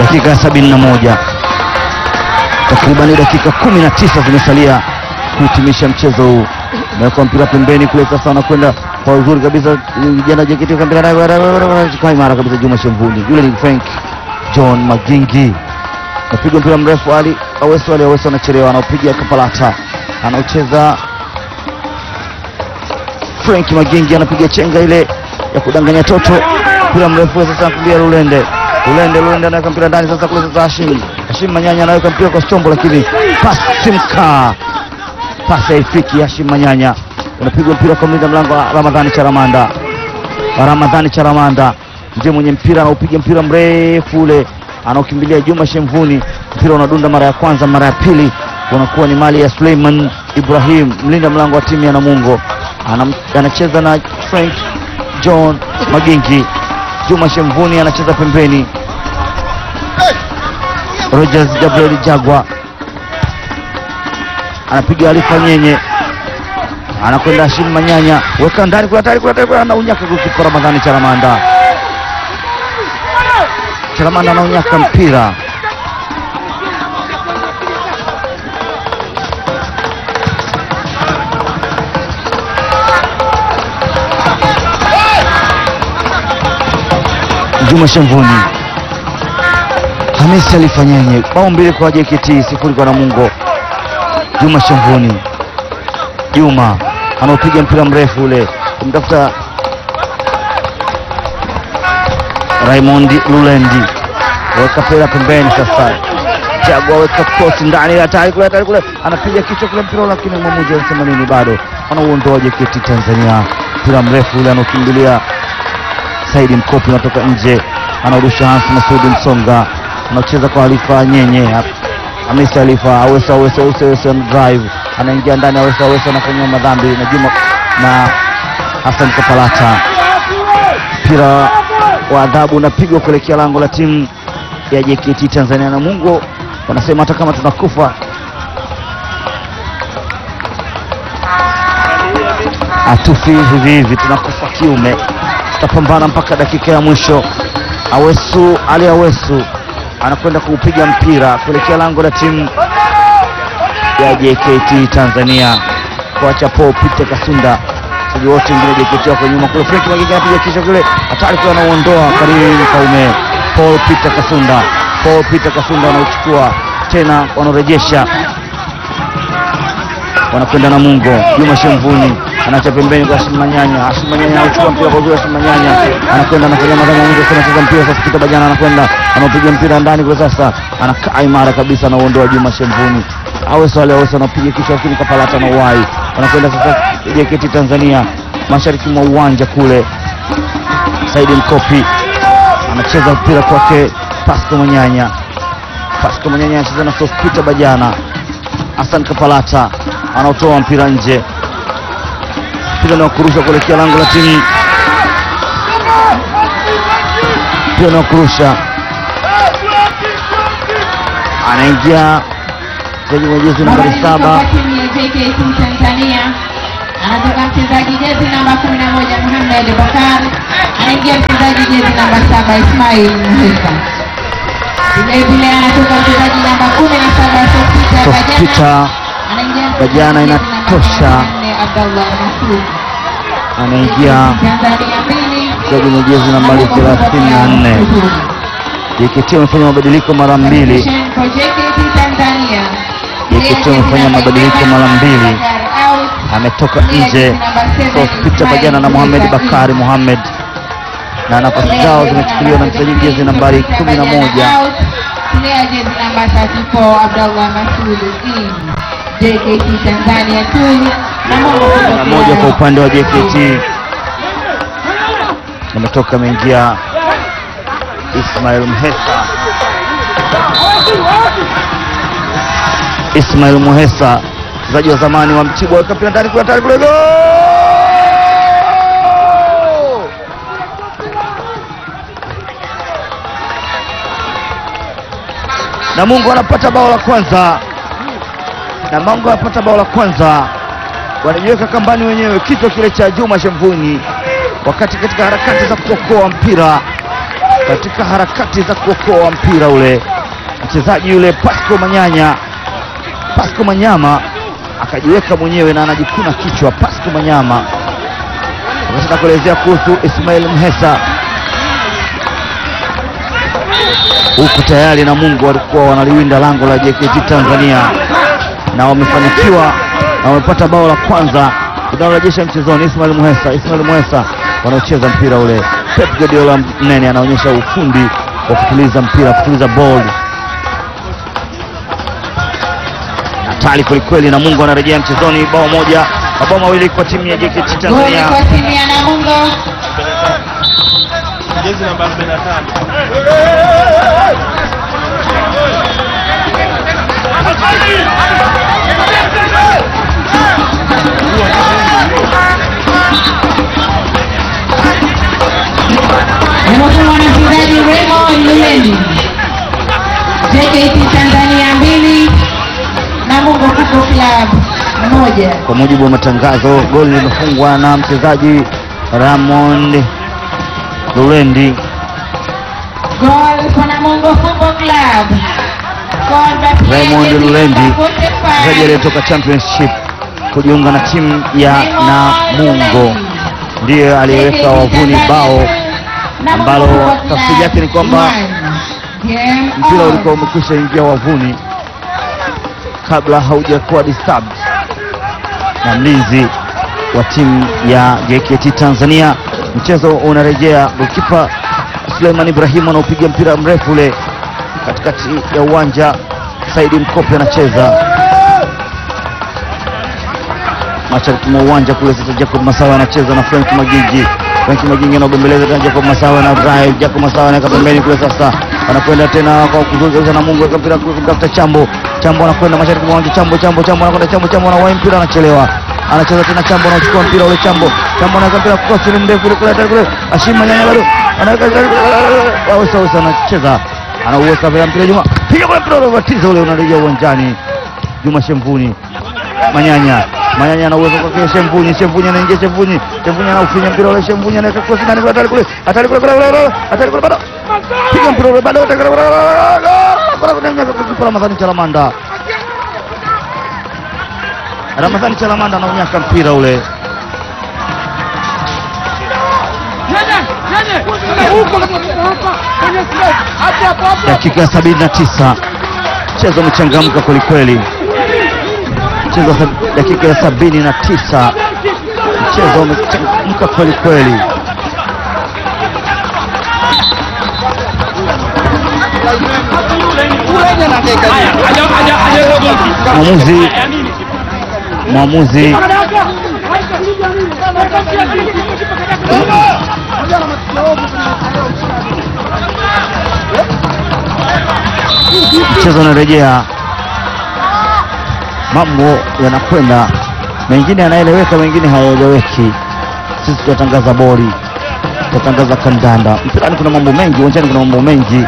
dakika ya 71 takribani dakika 19 zimesalia kuhitimisha mchezo huu. Naweka mpira pembeni kule, sasa anakwenda kwa uzuri kabisa, jana JKT kwa mpira kwa imara kabisa, Juma Shemvuni, yule ni Frank John Magingi, napiga mpira mrefu, Ali Aweso, Ali Aweso anachelewa, anaupiga Kapalata, anaucheza Frank Magingi, anapiga chenga ile ya kudanganya toto, mpira mrefu sasa, anakumbia Lulende Lulende Lulende anaweka mpira ndani sasa kule sasa Hashim Hashim Manyanya anaweka mpira kwa Stombo, lakini pasi mkaa pasi haifiki. Hashim Manyanya unapigwa mpira kwa mlinda mlango wa Ramadhani Charamanda. Ramadhani Charamanda ndiye mwenye mpira, anaupiga mpira mrefu ule, anaokimbilia Juma Shemvuni. Mpira unadunda mara ya kwanza, mara ya pili unakuwa ni mali ya Suleiman Ibrahim, mlinda mlango wa timu ya Namungo. Anam, anacheza na Frank John Magingi. Juma Shemvuni anacheza pembeni. Rogers Gabriel Jagwa anapiga Alifa Nyenye, anakwenda Hashim Manyanya, weka ndani, kuna tayari, kuna tayari, anaunyaka gokipa Ramadhani Charamanda. Charamanda anaunyaka mpira Juma Shemvuni Hamisi alifanyenye bao mbili kwa JKT sifuri kwa Namungo. Juma Shemvuni, Juma anaopiga mpira mrefu ule kumtafuta Raymond Lulendi, weka pera pembeni sasa, Jagwa weka kosi ndani, hatari kule, hatari kule, anapiga kichwa kule mpira, lakini mwamuzi anasema nini? Bado anauondoa JKT Tanzania. Mpira mrefu ule anaokimbilia Saidi Mkopi unatoka nje, anaurusha Hans Masudi Msonga, anacheza kwa Alifa Nyenye, Hamisi Alifa Aweso, Aweso, Aweso, Aweso drive, anaingia ndani, Aweso, Aweso anafanyia madhambi na Juma na Hassan Kapalata. Mpira wa adhabu unapigwa kuelekea lango la timu ya JKT Tanzania. Namungo wanasema hata kama tunakufa hatufi hivi hivi, tunakufa kiume tutapambana mpaka dakika ya mwisho. Awesu Ali Awesu anakwenda kuupiga mpira kuelekea lango la timu ya JKT Tanzania, kuacha Paul Peter Kasunda, wachezaji wote wengine JKT wako nyuma kule. Frank Magigi anapiga kichwa kule, hatari kule, anauondoa Karim Kaume. Paul Peter Kasunda, Paul Peter Kasunda anauchukua tena, wanarejesha wanakwenda na Mungo. Juma Shemvuni anacha pembeni kwa Hashim Manyanya. Hashim Manyanya anachukua mpira kwa uzuri. Hashim Manyanya anakwenda anafanya madhambi Mungo, sasa anacheza mpira sasa. Kita Bajana anakwenda anapiga mpira ndani kwa sasa, anakaa imara kabisa, anaondoa Juma Shemvuni. Aweso wale Aweso anapiga kichwa, lakini Kapalata na uwai wanakwenda sasa. JKT Tanzania mashariki mwa uwanja kule, Saidi Mkopi anacheza mpira kwake Pasco Manyanya. Pasco Manyanya anacheza na Sospita Bajana. Hassan Kapalata anaotoa mpira nje, mpira na kurusha kuelekea lango la timu, mpira na kurusha, anaingia mchezaji mwenye jezi nambari saba timu ya JKT Tanzania anatoka mchezaji jezi namba 11 Muhammad Bakar, anaingia mchezaji jezi namba saba Ismail Muhisa. Vile vile anatoka mchezaji namba 17 Sofita Bajana, Sospita anaingia Bajana mchezaji jezi namba inatosha. 14 Abdallah Masud. anaingia Tanzania mbili, mchezaji mwenye jezi nambari 34. JKT wamefanya mabadiliko mara mbili. Position for JKT Tanzania. JKT wamefanya mabadiliko mara mbili. ametoka nje Sospita Bajana na Mohamed Bakari Mohamed, na nafasi zao zimechukuliwa na mchezaji jezi nambari 11 Player jezi namba 34 Abdallah Masud in JKT Tanzania 2 na moja kwa upande wa JKT ametoka ameingia Ismail Mhesa. Ismail Muhesa mchezaji wa zamani wa Mtibwa, weka mpira ndani kule, hatari kule, gol! Namungo anapata bao la kwanza, Namungo anapata bao la kwanza, wanajiweka kambani wenyewe, kichwa kile cha Juma Shemvuni, wakati katika harakati za kuokoa mpira katika harakati za kuokoa mpira ule, mchezaji yule Pasco Manyanya, Pasco Manyama akajiweka mwenyewe na anajikuna kichwa. Pasco Manyama akataka kuelezea kuhusu Ismail Mhesa huku tayari na Mungu walikuwa wanaliwinda lango la JKT Tanzania na wamefanikiwa na wamepata bao la kwanza linalorejesha mchezoni. Ismail Muhesa, Ismail Muhesa wanaocheza mpira ule. Pep Guardiola mnene anaonyesha ufundi wa kutuliza mpira, kutuliza ball. Hatari kwelikweli, na Mungu anarejea mchezoni, bao moja, mabao mawili kwa timu ya JKT Goli Tanzania. kwa timu ya Namungo. jezi namba 45 Imefungwa na mchezaji Raymond Lulendi. JKT Tanzania mbili Namungo Football Club moja. Kwa mujibu wa matangazo, goli limefungwa na mchezaji Ramond Lulendi. Goal for Namungo Football Club. Goal by player Raymond jezi Lulendi, namba 45. mchezaji aliyetoka championship kujiunga na timu ya Namungo, ndiye aliyeweka wavuni bao ambalo tafsiri yake ni kwamba mpira ulikuwa umekwisha ingia wavuni kabla haujakuwa disturbed na mlinzi wa timu ya JKT Tanzania. Mchezo unarejea, golikipa Suleiman Ibrahim anaupiga mpira mrefu ule katikati ya uwanja. Saidi Mkope anacheza mashariki mwa uwanja kule. Sasa Jacob Masawa anacheza na Frank Magigi. Frank Magigi anagombeleza tena Jacob Masawa na drive. Jacob Masawa anaweka pembeni kule, sasa anakwenda tena kwa kuzungusha na Mungu weka mpira kule kumtafuta Chambo. Chambo anakwenda mashariki mwa uwanja. Chambo Chambo Chambo anakwenda Chambo Chambo anawahi mpira anachelewa. Anacheza tena Chambo anachukua mpira ule Chambo. Chambo anaweka mpira kwa siri mrefu kule kule kule. Ashima nyanya bado. Anaweka waweza waweza anacheza. Anauweka vile mpira Juma. Piga kule mpira ule ubatizo ule unarejea uwanjani. Juma Shemvuni. Manyanya Manyanya ana uwezo kwa Shemvunyi, Shemvunyi anaingia Shemvunyi, Shemvunyi anaufinya mpira ule, Shemvunyi anaweka cross ndani kule, hatari kule, hatari kule, kule, kule, hatari kule, bado piga mpira ule, bado hatari kule, kule, kule, kule, kule, kule, kule, Ramadhani Chalamanda, Ramadhani Chalamanda anaunyaka mpira ule, dakika ya sabini na tisa mchezo umechangamka kwelikweli mchezo wa sab- dakika ya sabini na tisa mchezo umechangamka kweli kweli. Mwamuzi mwamuzi mchezo unarejea, mambo yanakwenda, mengine yanaeleweka, mengine hayaeleweki. Sisi tunatangaza boli, tunatangaza kandanda. Mpirani kuna mambo mengi, uwanjani kuna mambo mengi.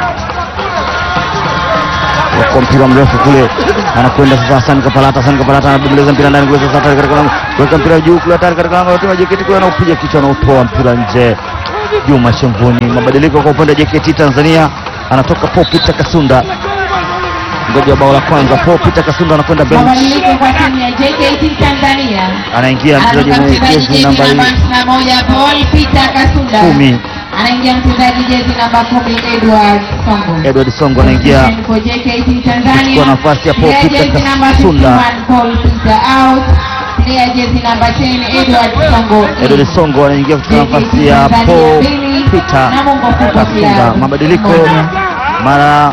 Kwa mpira mrefu kule anakwenda sasa, Hassan Kapalata, Hassan Kapalata anabembeleza mpira ndani kule sasa, hatari katika lango, weka mpira juu kule, hatari katika lango la timu ya JKT kule, anaupiga kichwa, anautoa mpira nje. Juma Shemvuni, mabadiliko kwa upande wa JKT Tanzania, anatoka Paul Peter Kasunda, ngoja bao la kwanza. Paul Peter Kasunda anakwenda bench, Mabadiliko kwa timu ya JKT Tanzania. anaingia mchezaji Anatoka mwenye mchezaji jezi jezi namba namba 51 Paul Peter Kasunda. kumi Anaingia mchezaji jezi namba 10 Edward Songo. Edward Songo anaingia Position for JKT Tanzania. Kuchukua nafasi ya Paul Player Peter jezi namba Kasunda. 51 Paul Peter out. Player jezi namba 10 Edward Songo. in. Edward Songo anaingia katika JKT nafasi ya Tanzania Paul mbili, Peter Namungo Football Kasunda. Club Mabadiliko moja. mara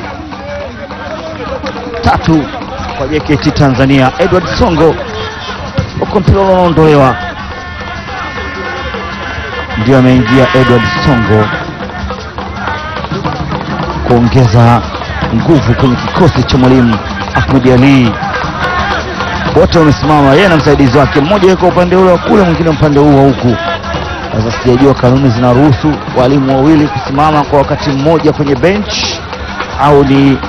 tatu kwa JKT Tanzania. Edward Songo huko mpira unaondolewa, ndio ameingia Edward Songo kuongeza nguvu kwenye kikosi cha mwalimu Ahmed Ali. Wote wamesimama, yeye na msaidizi wake, mmoja yuko upande ule wa kule, mwingine upande huu wa huku. Sasa sijajua kanuni zinaruhusu walimu wawili kusimama kwa wakati mmoja kwenye bench au ni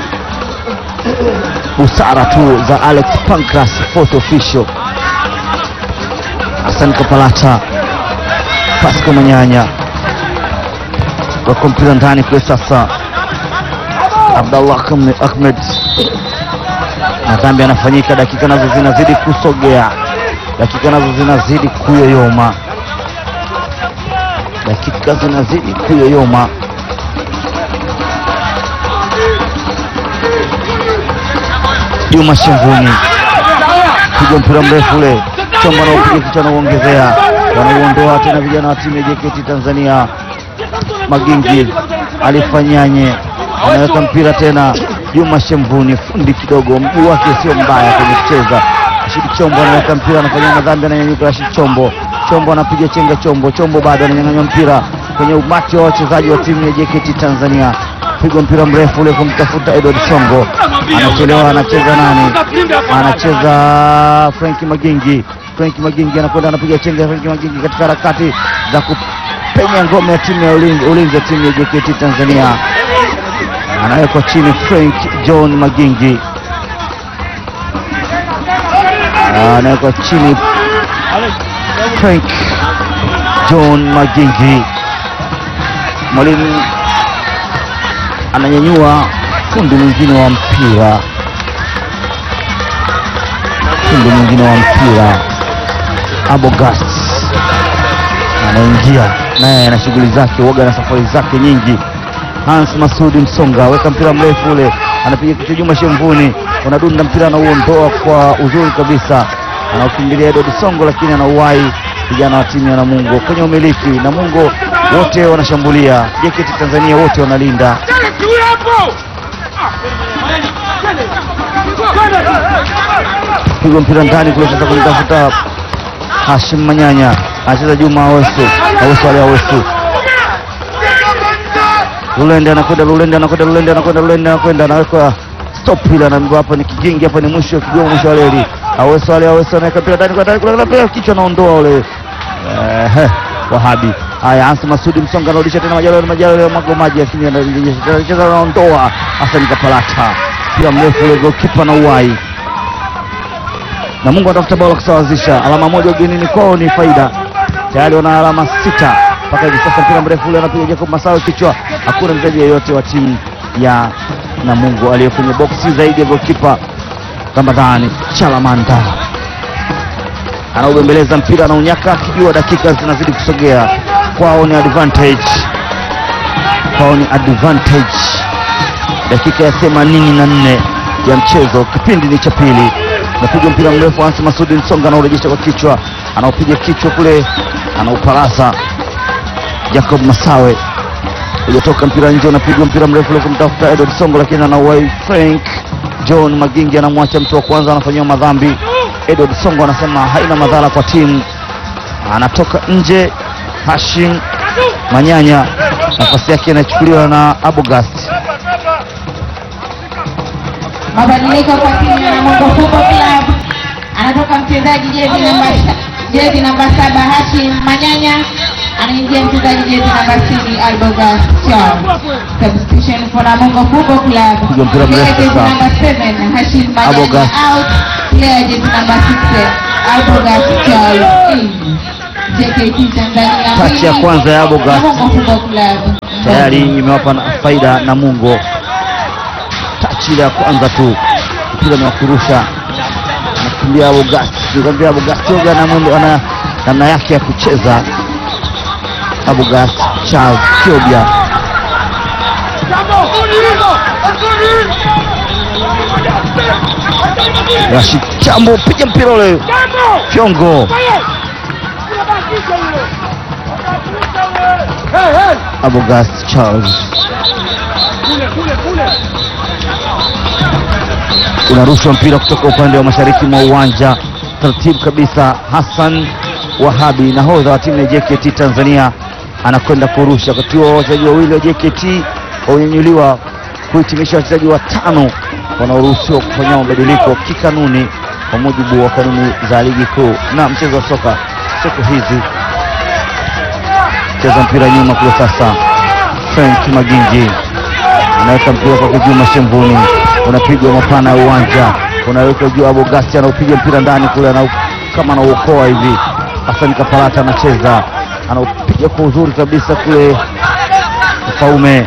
busara tu za Alex Pancras, fourth official. Hassan Kapalata, Pasco Manyanya, wako mpira ndani kule sasa. Abdallah Ahmed- Ahmed madhambi yanafanyika, dakika nazo zinazidi kusogea, dakika nazo zinazidi kuyoyoma, dakika zinazidi kuyoyoma. Juma Shemvuni piga mpira mrefu ule, chombo anaopiga kichwa anauongezea, wanauondoa tena vijana wa timu ya JKT Tanzania. Magingi alifanyanye, anaweka mpira tena. Juma Shemvuni fundi kidogo, mguu wake sio mbaya kwenye kucheza. Rashid Chombo anaweka mpira, anafanya madhambi, ananyanyuka. Rashid Chombo, Chombo anapiga chenga, Chombo, Chombo bado ananyang'anywa mpira kwenye umati wa wachezaji wa timu ya JKT Tanzania. Pigwa mpira mrefu ule kumtafuta Edward Songo, anachelewa. Anacheza nani? Anacheza Frank Magingi. Frank Magingi anakwenda anapiga chenga. Frank Magingi katika harakati za kupenya ngome ya timu ya ulinzi, ulinzi ya timu ya JKT Tanzania, anawekwa chini. Frank John Magingi anawekwa chini. Frank John Magingi, mwalimu ananyanyua fundi mwingine wa mpira, fundi mwingine wa mpira Abogast anaingia naye ana shughuli zake, uoga na safari zake nyingi. Hans Masudi Msonga weka mpira mrefu ule, anapiga kichwa. Juma Shemvuni unadunda mpira, anauondoa kwa uzuri kabisa, anaukimbilia Edward Songo, lakini anauwahi vijana wa timu ya Namungo kwenye umiliki. Namungo wote wanashambulia, JKT Tanzania wote wanalinda. Pigwa mpira ndani kule, sasa kumtafuta Hashim Manyanya, anacheza Juma Awesu, Awesu Ali Awesu Lulende anakwenda Lulende anakwenda Lulende anakwenda Lulende anakwenda anawekwa stop ile, anaambiwa hapa ni kigingi, hapa ni mwisho wa kigongo, mwisho wa reli. Aweso wale Aweso anaweka mpira ndani kwa ndani kwa ndani, kichwa anaondoa ule eh, Wahabi. Haya, Ansi Masudi Msonga anarudisha tena Majalo Majalo mago maji, lakini anacheza anaondoa Hassan Kapalata, mpira mrefu ule, goalkeeper na uwai na Mungu anatafuta bao la kusawazisha. Alama moja ugenini kwao ni faida, tayari wana alama sita mpaka hivi sasa. Mpira mrefu ule anapiga Jacob Masawe kichwa, hakuna mchezaji yeyote wa timu ya Namungo aliye kwenye boksi zaidi ya goalkeeper Ramadhani Chalamanda anaubembeleza mpira, anaunyaka akijua dakika zinazidi kusogea kwao, ni advantage kwao, ni advantage. Dakika ya themanini na nne ya mchezo, kipindi ni cha pili. Napiga mpira mrefu, Ansi Masudi Nsonga anaurejesha kwa kichwa, anaupiga kichwa kule, anaupalasa Jacob Masawe uliotoka mpira nje, unapigwa mpira mrefu ule kumtafuta Edward Songo, lakini anauwai Frank John Magingi, anamwacha mtu wa kwanza, anafanyiwa madhambi. Edward Songo anasema haina madhara kwa timu, anatoka nje. Hashim Manyanya nafasi yake inachukuliwa na Abogast. Mabadiliko kwa timu ya Namungo Football Club, anatoka mchezaji jezi namba jezi namba saba Hashim Manyanya, anaingia mchezaji jezi namba sitini Albogas Charles. Substitution for Namungo Football Club. Piga mpira mrefu Player jezi sasa. namba 7 Hashim Manyanya Albogas. out. Player jezi namba 6 Albogas Charles in. JKT Tanzania. Tachi ya mbili, kwanza ya Albogas. Namungo Football Club. tayari imewapa na faida Namungo. Tachi ile ya kwanza tu, mpira ni wa kurusha, anakimbia Abogasti, nikwambia Abogasti oga na mwendo ana namna yake ya kucheza. Abogasti Charles Kiobia Rashid Chambo, piga mpira ule fyongo, Abogasti Charles unarushwa mpira kutoka upande wa mashariki mwa uwanja taratibu kabisa. Hassan Wahabi, nahodha wa timu ya JKT Tanzania, anakwenda kurusha. Wakati huo wachezaji wawili wa JKT wamenyanyuliwa kuhitimisha wachezaji watano wanaoruhusiwa kufanya mabadiliko kikanuni kwa mujibu wa kanuni za ligi kuu na mchezo wa soka siku hizi. Cheza mpira nyuma kule sasa, Frank Magingi anaweka mpira kwa Juma Shemvuni, unapigwa mapana ya uwanja, unaweka juu. Abogasti anaupiga mpira ndani kule, anau, kama anauokoa hivi. Hassan Kapalata anacheza, anaupiga kwa uzuri kabisa kule, Mfaume.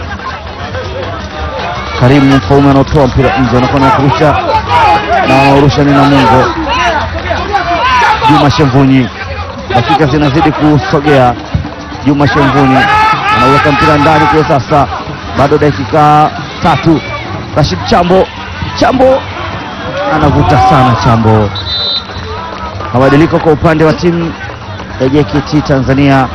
Karimu Mfaume anaotoa mpira nje, anakwenda kurusha na wanaorusha ni Namungo. Juma Shemvunyi, dakika zinazidi kusogea. Juma Shemvunyi anaweka mpira ndani kule, sasa bado dakika tatu. Rashid Chambo, Chambo anavuta sana Chambo. Mabadiliko kwa upande wa timu ya JKT Tanzania,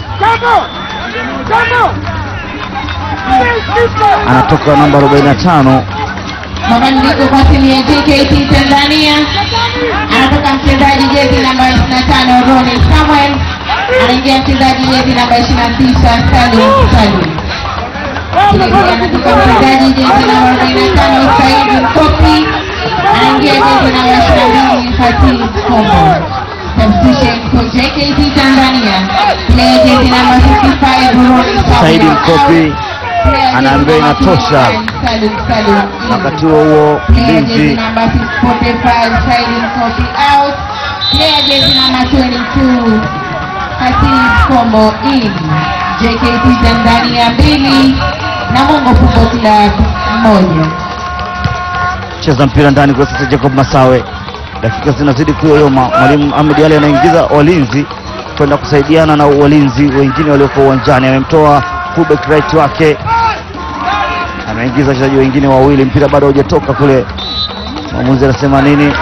anatoka namba 45 Mabadiliko kwa timu ya JKT Tanzania, anatoka mchezaji jezi namba 25 Ronny Samuel, anaingia mchezaji jezi namba 29 Salim Salim. Vilevile anatoka mchezaji jezi namba 45 Saidi Mkopi, anaingia jezi namba 22 Fatih Kombo. Substitution for JKT Tanzania, player jezi namba 55 Ronny Samuel. Saidi Mkopi Player anaambiwa jezi namba inatosha. 55, Salim Salim. wakati huo huo Player jersey mlinzi number 45 Saidin Kopi out. Player jersey number 22 Hatif Kombo in. JKT Tanzania mbili Namungo Football Club moja. cheza mpira ndani kwa sasa. Jacob Masawe, dakika zinazidi kuyoyoma. Mwalimu Ahmed Ali anaingiza walinzi kwenda kusaidiana na walinzi wengine walioko uwanjani. Amemtoa fullback right wake, ameingiza wachezaji wengine wawili. Mpira bado haujatoka kule, mwamuzi anasema nini?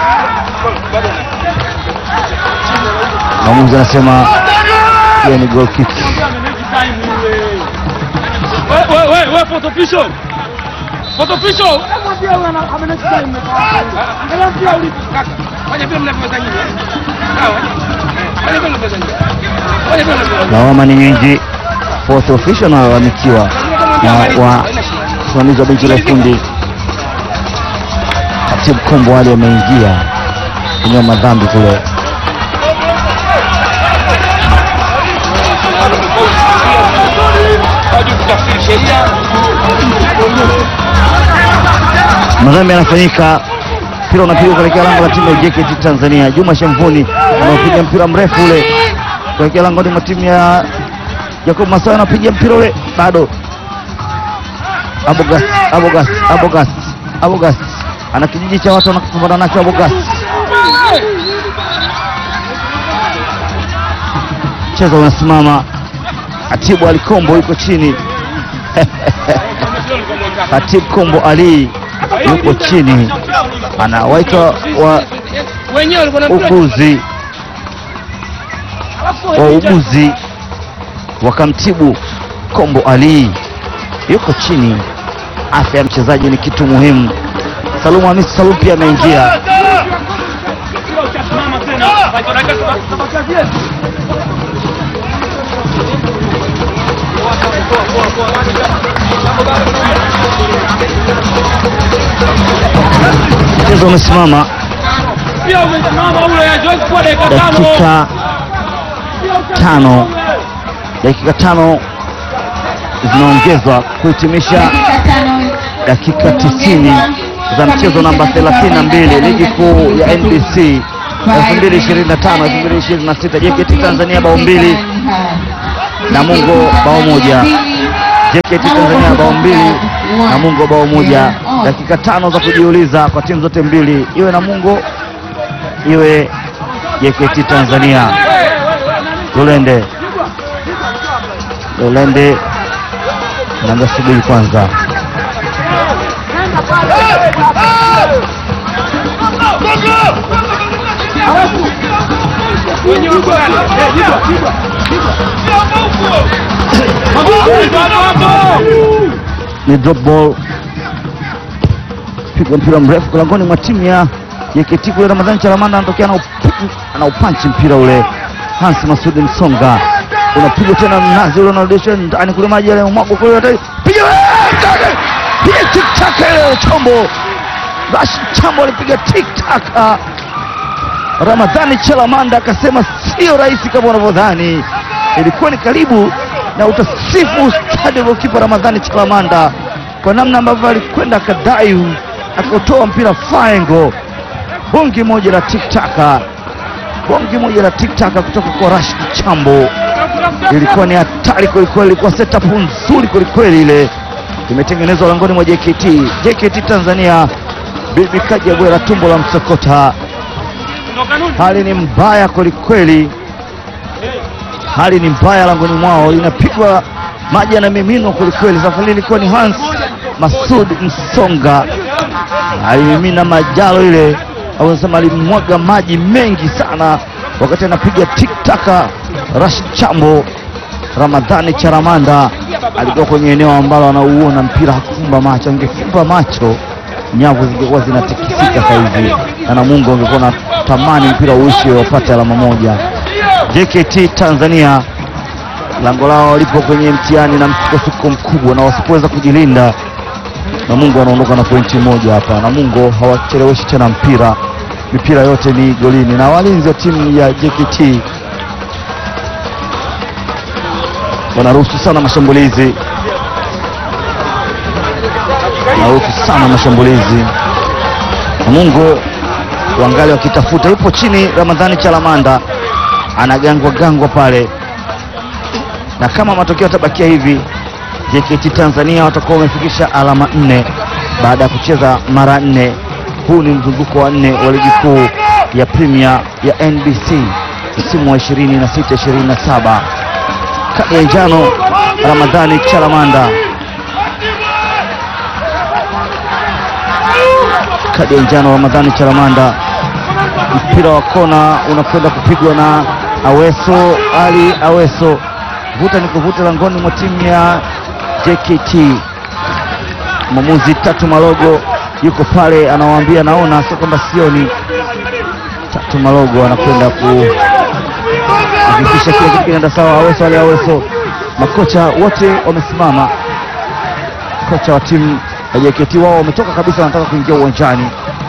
Mwamuzi anasema hiyo ni goal kick. We, we, we, we, photo official. Photo official. Fanya vile mnavyoweza nyinyi. Sawa? Fanya vile mnavyoweza nyinyi. Fanya vile mnavyoweza. Lawama ni nyingi, fourth official analalamikiwa na wasimamizi wa benchi la ufundi. Katibu Kombo Ali ameingia kwenye madhambi kule. Hawajui kutafsiri sheria. Madhambi yanafanyika, mpira unapigwa kuelekea lango la timu ya JKT Tanzania. Juma Shamvuni anaopiga mpira mrefu ule kuelekea langoni mwa timu ya Jacob Masawa, anapiga mpira ule bado. Abogast, Abogast, Abogast, Abogast ana kijiji cha watu wanapambana nacho. Abogast mchezo unasimama. Atibu Alikombo yuko chini Katibu Kombo Ali yuko chini, anawaita wa Wenyewe walikuwa na mpira. uguzi wauguzi wakamtibu Kombo Ali, yuko chini. Afya ya mchezaji ni kitu muhimu. Salumu Hamisi Salum pia ameingia. Mchezo umesimama Pia umesimama ule haiwezi kuwa dakika tano. dakika tano, dakika tano zinaongezwa kuhitimisha Dakika tano dakika 90 za mchezo namba 32 ligi kuu ya NBC 2025 2026. JKT Tanzania bao mbili, Namungo bao moja. JKT Tanzania bao mbili, Namungo bao moja. Dakika tano za kujiuliza kwa timu zote mbili, iwe Namungo iwe JKT Tanzania. Lulende Lulende naambia subiri kwanza. Wenyewe wako ndani. Eh, jibwa, jibwa, jibwa. Hapo, hapo, hapo. ni drop ball, pigwa mpira mrefu kulangoni mwa timu ya JKT kule. Ramadhani Chalamanda anatokea na upi- ana upanchi mpira ule. Hans Masudi Msonga unapigwa tena, mnazi ule unarudishwa ndani kule, maji yale mwagwa kule, hatari. piga wewe, ndani! piga tik tak ile chombo. Rashid Chambo alipiga tik tak. Ramadhani Chalamanda akasema sio rahisi kama unavyodhani, ilikuwa ni karibu na utasifu stadi aliokipa Ramadhani Chalamanda kwa namna ambavyo alikwenda akadai akautoa mpira faengo, bongi moja la tiktaka, bongi moja la tiktaka kutoka kwa Rashid Chambo. ilikuwa ni hatari kwelikweli, ilikuwa setup nzuri kwelikweli, ile imetengenezwa langoni mwa JKT. JKT Tanzania, bibi kaja bwera tumbo la msokota. Hali ni mbaya kwelikweli, hali ni mbaya langoni mwao, inapigwa maji yanamiminwa kwelikweli. Safari ilikuwa ni Hans Masud Msonga alimimina majalo ile, au nasema alimwaga maji mengi sana wakati anapiga tiktaka. Rashid Chambo Ramadhani Charamanda alikuwa kwenye eneo ambalo anauona mpira, hakufumba macho. Angefumba macho nyavu zingekuwa zinatikisika saizi, na Namungo angekuwa na tamani mpira uishi wapate alama moja. JKT Tanzania lango lao lipo kwenye mtihani na msukosuko mkubwa, na wasipoweza kujilinda Namungo wanaondoka na pointi moja hapa. Namungo hawacheleweshi tena mpira, mipira yote ni golini, na walinzi wa timu ya JKT wanaruhusu sana mashambulizi, wanaruhusu sana mashambulizi. Namungo wangali wakitafuta, yupo chini Ramadhani Chalamanda anagangwa gangwa pale, na kama matokeo yatabakia hivi JKT Tanzania watakuwa wamefikisha alama nne baada ya kucheza mara nne. Huu ni mzunguko wa nne wa ligi kuu ya Premier ya NBC msimu wa 26 27. Kadi ya njano Ramadhani Chalamanda, kadi ya njano Ramadhani Chalamanda. Mpira wa kona unakwenda kupigwa na Aweso Ali Aweso, vuta ni kuvuta langoni mwa timu ya JKT. Mwamuzi Tatu Malogo yuko pale, anawaambia naona, sio kwamba sioni. Tatu Malogo anakwenda kuhakikisha kila kitu kinaenda sawa. Aweso Ali Aweso, makocha wote wamesimama. Kocha wa timu ya JKT wao wametoka kabisa, wanataka kuingia uwanjani.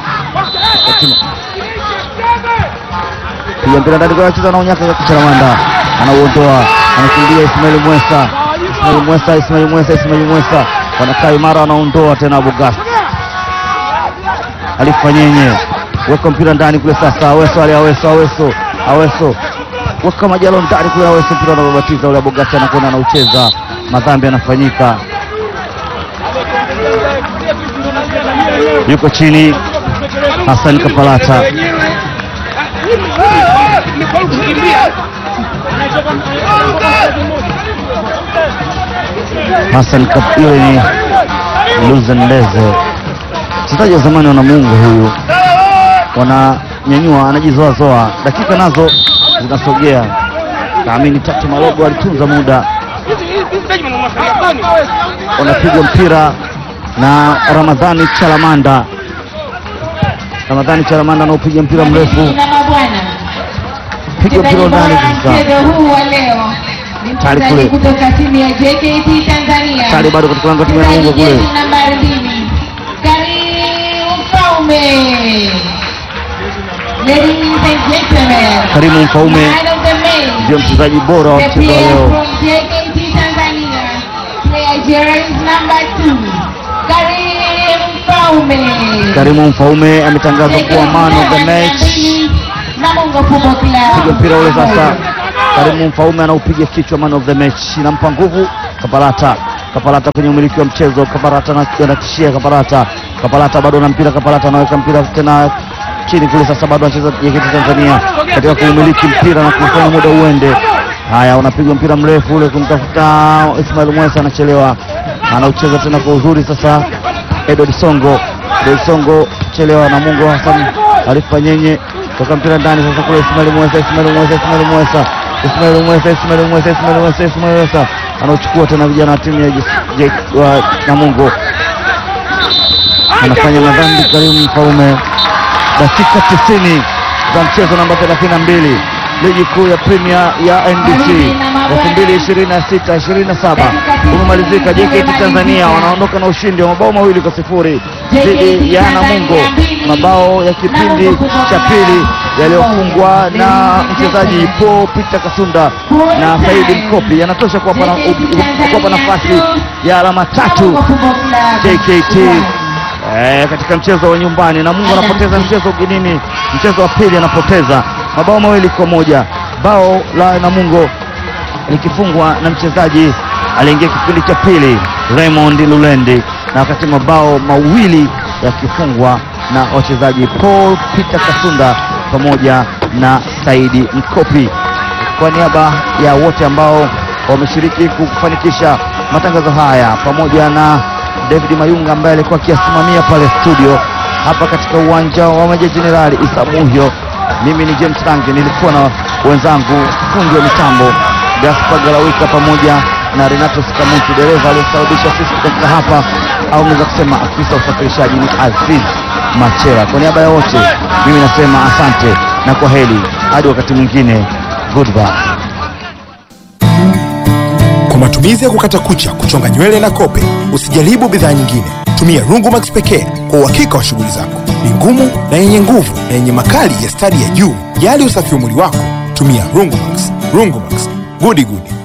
Piga mpira ndani kwa cheza na unyaka Chalamanda anauondoa, anakimbia Ismail Mwesa Ismail Mwesa, Ismail Mwesa, Ismail Mwesa wanakaa imara, wanaondoa tena Abugasi alifanyenye weka mpira ndani kule sasa. Aweso ali Aweso, Aweso, Aweso weka majalo ndani kule, Aweso mpira anababatiza ule, Abugasi anakwenda anaucheza, madhambi yanafanyika, yuko chini Hassan Kapalata Hassan Kap, yule ni Luzendeze, mchezaji wa zamani wa Namungo huyu, wananyanyua, anajizoazoa, dakika nazo zinasogea. Naamini Tatu Malogo alitunza muda, wanapigwa mpira na Ramadhani Chalamanda. Ramadhani Chalamanda anaopiga mpira mrefu, na mabwana, piga mpira mchezaji ndani bora sasa. mchezo huu wa leo ni Tayari mchezaji kule. kutoka timu ya JKT Tanzania. Tayari bado katika lango la timu ya Mchezaji Namungo kule. jezi nambari mbili Karimu Mfaume. Ladies and gentlemen, Karimu Mfaume man of the match. ndio mchezaji bora wa The mchezo wa player leo. from JKT Tanzania, player jersey number two, Karim Mfaume. Karimu Mfaume ametangazwa kuwa man of the match. Namungo Football Club. Piga mpira ule sasa. Karimu Mfaume anaupiga kichwa, man of the match, inampa nguvu Kapalata. Kapalata kwenye umiliki wa mchezo, Kapalata ana- anatishia Kapalata. Kapalata bado na mpira, Kapalata anaweka mpira tena chini kule, sasa bado anacheza JKT Tanzania katika kuumiliki mpira na kufanya muda uende. Haya, unapigwa mpira mrefu ule kumtafuta Ismail Mwesa, anachelewa, anaucheza tena kwa uzuri sasa. Edward Songo, Edward Songo chelewa, na Mungu Hassan Arifa Nyenye toka mpira ndani sasa kule Ismail Mwesa, Ismail Mwesa, Ismail Mwesa, Ismail Mwesa, Ismail Mwesa, Ismail Mwesa, Ismail Mwesa anauchukua tena vijana wa timu ya J- J- wa Namungo, anafanya madhambi Karimu Mfaume. Dakika 90 za mchezo namba 32 ligi kuu ya Premier ya NBC 2026 27 umemalizika. JKT Tanzania wanaondoka na ushindi wa mabao mawili kwa sifuri dhidi ya Namungo, mabao ya kipindi cha pili yaliyofungwa na mchezaji Paul Peter Kasunda na Saidi Mkopi yanatosha kuwapa na- kuwapa nafasi ya alama tatu JKT eh, katika mchezo wa nyumbani. Namungo anapoteza mchezo ugenini, mchezo wa pili anapoteza mabao mawili kwa moja. Bao la Namungo likifungwa na mchezaji aliingia kipindi cha pili Raymond Lulendi, na wakati mabao mawili yakifungwa na wachezaji Paul Peter Kasunda pamoja na Saidi Mkopi. Kwa niaba ya wote ambao wameshiriki kufanikisha matangazo haya pamoja na David Mayunga ambaye alikuwa akiyasimamia pale studio hapa katika uwanja wa Meja Jenerali Isa Muhyo. Mimi ni James Range, nilikuwa na wenzangu fundi wa mitambo Gaspar Galawika pamoja na Renato Sikamutu, dereva aliyesababisha sisi kufika hapa, au unaweza kusema afisa usafirishaji ni Aziz Machera. Kwa niaba ya wote, mimi nasema asante na kwa heri hadi wakati mwingine, goodbye. Kwa matumizi ya kukata kucha, kuchonga nywele na kope, usijaribu bidhaa nyingine. Tumia Rungumax pekee kwa uhakika wa shughuli zako. Ni ngumu na yenye nguvu na yenye makali ya stadi ya juu. Jali usafi wa mwili wako, tumia Rungumax. Rungumax, gudi gudi.